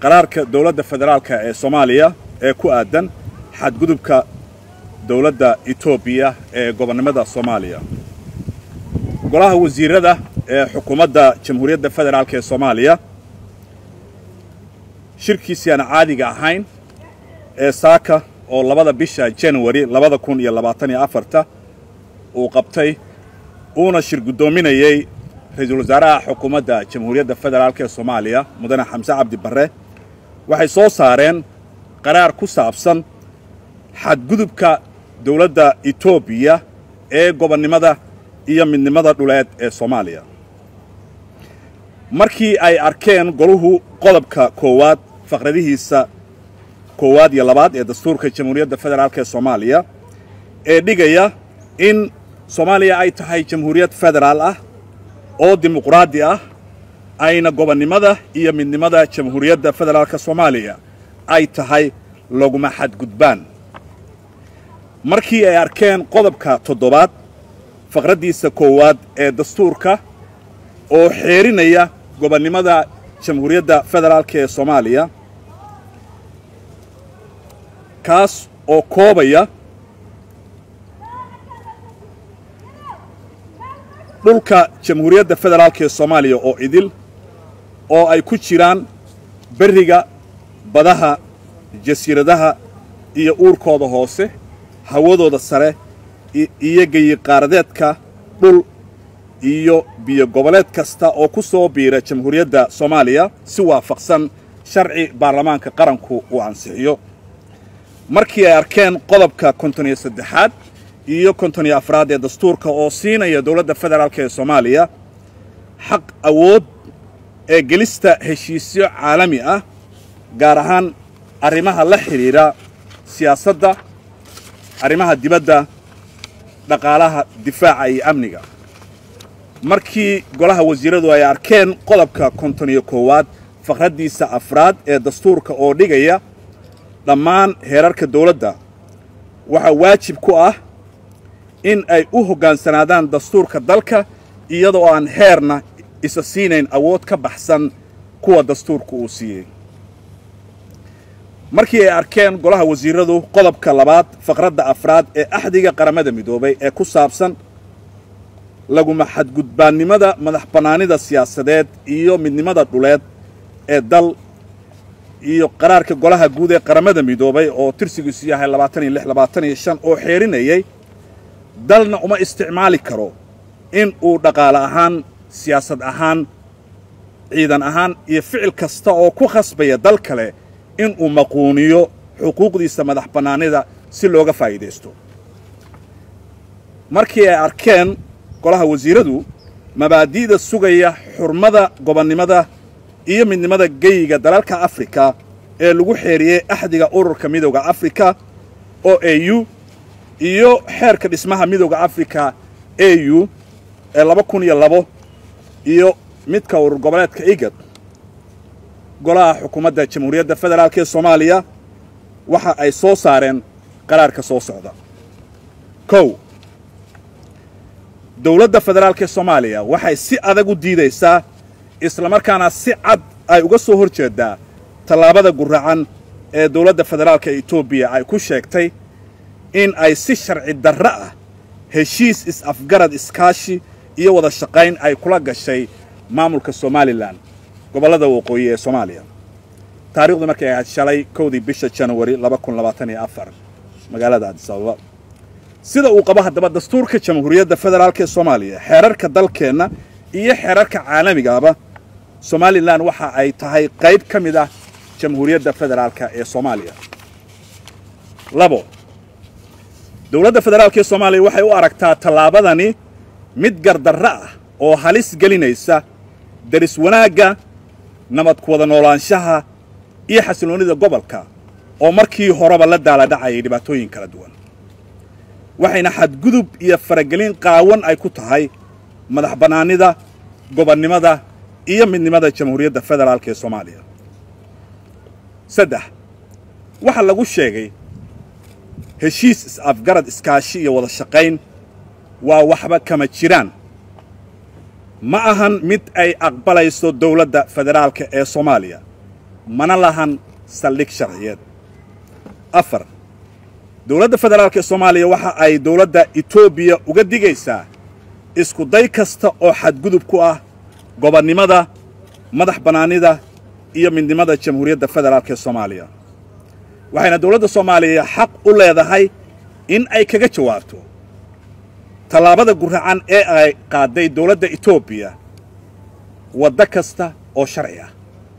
qaraarka dowladda federaalka ee soomaaliya ee ku aadan xadgudubka dowladda etoobiya ee gobonnimada soomaaliya golaha wasiirada ee xukuumadda jamhuuriyadda federaalk ee soomaaliya shirkiisii aan caadiga ahayn ee saaka oo labada bisha januari labada kun iyo labaatan iyo afarta uu qabtay uuna shir guddoominayey ra-iisul wasaaraha xukuumadda jamhuuriyadda federaalk ee soomaaliya mudane xamse cabdi barre waxay soo saareen qaraar ku saabsan xadgudubka dowladda etoobiya ee gobonnimada iyo midnimada dhuleed ee soomaaliya markii ay arkeen goluhu qodobka koowaad faqradihiisa koowaad iyo labaad ee dastuurka jamhuuriyadda federaalk ee soomaaliya ee dhigaya in soomaaliya ay tahay jamhuuriyad federaal ah oo dimuqraadi ah ayna gobonnimada iyo midnimada jamhuuriyadda federaalka soomaaliya ay tahay laguma xadgudbaan markii ay arkeen qodobka toddobaad faqraddiisa koowaad ee dastuurka oo xeerinaya gobonnimada jamhuuriyadda federaalk ee soomaaliya kaas oo koobaya dhulka jamhuuriyadda federaalk ee soomaaliya oo idil oo ay ku jiraan berriga badaha jasiiradaha iyo uurkooda hoose hawadooda sare iyo geyiqaaradeedka dhul iyo biyo goboleed kasta oo ku soo biira jamhuuriyadda soomaaliya si waafaqsan sharci baarlamaanka qaranku uu ansixiyo markii ay arkeen qodobka konton iyo saddexaad iyo konton iyo afraad ee dastuurka oo siinaya dowladda federaalk ee soomaaliya xaq awood ee gelista heshiisyo caalami ah gaar ahaan arrimaha la xidhiidha siyaasadda arrimaha dibadda dhaqaalaha difaaca iyo amniga markii golaha wasiiradu ay arkeen qodobka konton iyo koowaad faqraddiisa afraad ee dastuurka oo dhigaya dhammaan heerarka dawladda waxaa waajib ku ah in ay u hoggaansanaadaan dastuurka dalka iyadoo aan heerna isa siinayn awood ka baxsan kuwa dastuurka uu siiyey markii ay arkeen golaha wasiiradu qodobka labaad faqradda afraad ee axdiga qaramada midoobay ee ku saabsan laguma xadgudbaannimada madax bannaanida siyaasadeed iyo midnimada dhuleed ee dal iyo qaraarka golaha guud ee qaramada midoobay oo tirsigiisu yahay labaatan iyo lix labaatan iyo shan oo xeerinayay dalna uma isticmaali karo in uu dhaqaale ahaan siyaasad ahaan ciidan ahaan iyo ficil kasta oo ku khasbaya dal kale in uu maquuniyo xuquuqdiisa madax bannaanida si looga faa'iidaysto markii ay arkeen golaha wasiiradu mabaadi'da sugaya xurmada gobonnimada iyo midnimada geyiga dalalka afrika ee lagu xeeriyey axdiga ururka midowda afrika oo a u iyo xeerka dhismaha midowda afrika a u ee laba kun iyo labo iyo midka urur goboleedka igad golaha xukuumadda jamhuuriyadda federaalk ee soomaaliya waxa ay soo saareen qaraarka soo socda kow dowladda federaalk ee soomaaliya waxay si adag u diidaysaa islamarkaana si cad ay uga soo hor jeeddaa tallaabada guracan ee dowladda federaalka etoobiya ay ku sheegtay in ay si sharci darro ah heshiis is-afgarad iskaashi iyo wada shaqayn ay kula gashay maamulka somalilan gobollada waqooyi ee soomaaliya taarikhdu markay ahayd shalay kowdii bisha januari laba kun labaatan iyo afar magaalada adis ababa sida uu qabo haddaba dastuurka jamhuuriyadda federaalk ee soomaaliya xeerarka dalkeenna iyo xeerarka caalamigaaba somalilan waxa ay tahay qayb ka mid ah jamhuuriyadda federaalka ee soomaaliya labo dowladda federaalk ee soomaaliya waxay u aragtaa tallaabadani mid gardarro ah oo halis gelinaysa daris wanaagga nabad ku wada noolaanshaha iyo xasilloonnida gobolka oo markii horeba la daaladhacayay dhibaatooyin kala duwan waxayna xadgudub iyo faragelin qaawan ay ku tahay madax bannaanida gobonnimada iyo midnimada jamhuuriyadda federaalk ee soomaaliya saddex waxaa lagu sheegay heshiis is-afgarad iskaashi iyo wada shaqayn waa waxba kama jiraan ma ahan mid ay aqbalayso dowladda federaalka ee soomaaliya mana lahan saldhig sharciyeed afar dowladda federaalk ee soomaaliya waxa ay dowladda etoobiya uga digaysaa isku day kasta oo xadgudub ku ah gobonnimada madax bannaanida iyo midnimada jamhuuriyadda federaalk ee soomaaliya waxayna dowladda soomaaliya xaq u leedahay in ay kaga jawaabto tallaabada guracan ee ay qaadday dowladda etoobiya waddo kasta oo sharci ah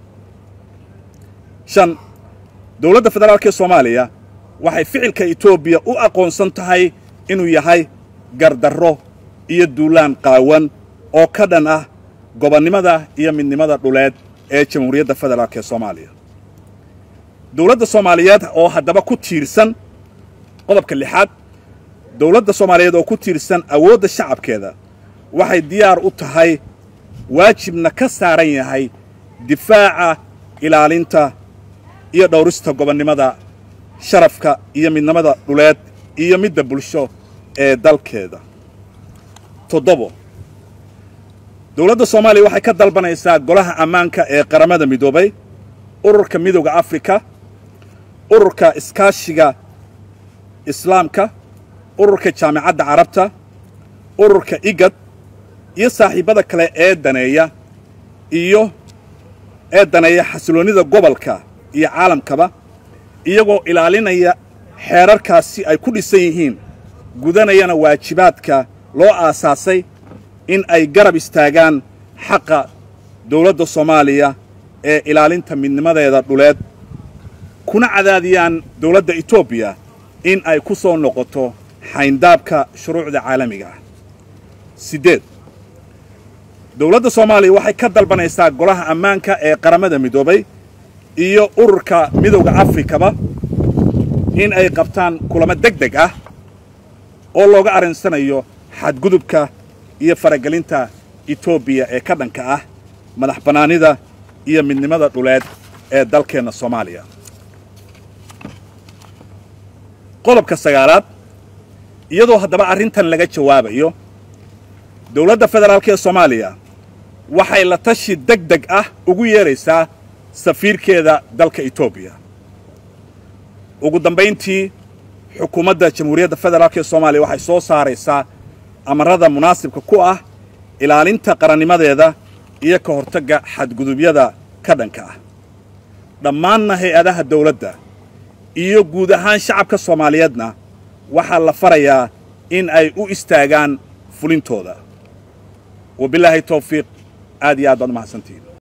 shan dowladda federaalk ee soomaaliya waxay ficilka etoobiya u aqoonsan tahay inuu yahay gardarro iyo duulaan qaawan oo ka dhan ah gobonnimada iyo midnimada dhuleed ee jamhuuriyadda federaalk ee soomaaliya dowladda soomaaliyeed oo haddaba ku tiirsan qodobka lixaad dowladda soomaaliyeed oo ku tiirsan awoodda shacabkeeda waxay diyaar u tahay waajibna ka saaran yahay difaaca ilaalinta iyo dhowrista gobonnimada sharafka iyo midnimada dhuleed iyo midda bulsho ee dalkeeda toddobo dowladda soomaaliya waxay ka dalbanaysaa golaha ammaanka ee qaramada midoobay ururka midowda afrika ururka iskaashiga islaamka ururka jaamicadda carabta ururka igad iyo saaxiibbada kale ee daneeya iyo ee daneeya xasiloonnida gobolka iyo caalamkaba iyagoo ilaalinaya xeerarkaasi ay ku dhisan yihiin gudanayana waajibaadka loo aasaasay in ay garab istaagaan xaqa dowladda soomaaliya ee ilaalinta midnimadeeda dhuleed kuna cadaadiyaan dowladda etoobiya in ay ku soo noqoto xayndaabka shuruucda caalamiga ah siddeed dowladda soomaaliya waxay ka dalbanaysaa golaha ammaanka ee qaramada midoobay iyo ururka midowda afrikaba in ay qabtaan kulamo deg deg ah oo looga arrinsanayo xadgudubka iyo faragelinta etoobiya ee ka dhanka ah madax bannaanida iyo midnimada dhuleed ee dalkeenna soomaaliya qodobka sagaalaad iyadoo haddaba arrintan laga jawaabayo dowladda federaalk ee soomaaliya waxay la tashi deg deg ah ugu yeedraysaa safiirkeeda dalka etoobiya ugu dambayntii xukuumadda jamhuuriyadda federaalk ee soomaaliya waxay soo saaraysaa amarada munaasibka ku ah ilaalinta qarannimadeeda iyo ka hortagga xadgudubyada ka dhanka ah dhammaanna hay-adaha dawladda iyo guud ahaan shacabka soomaaliyeedna waxaa la farayaa in ay u istaagaan fulintooda wabilaahi tawfiiq aad iyo aad baad umahadsantihiin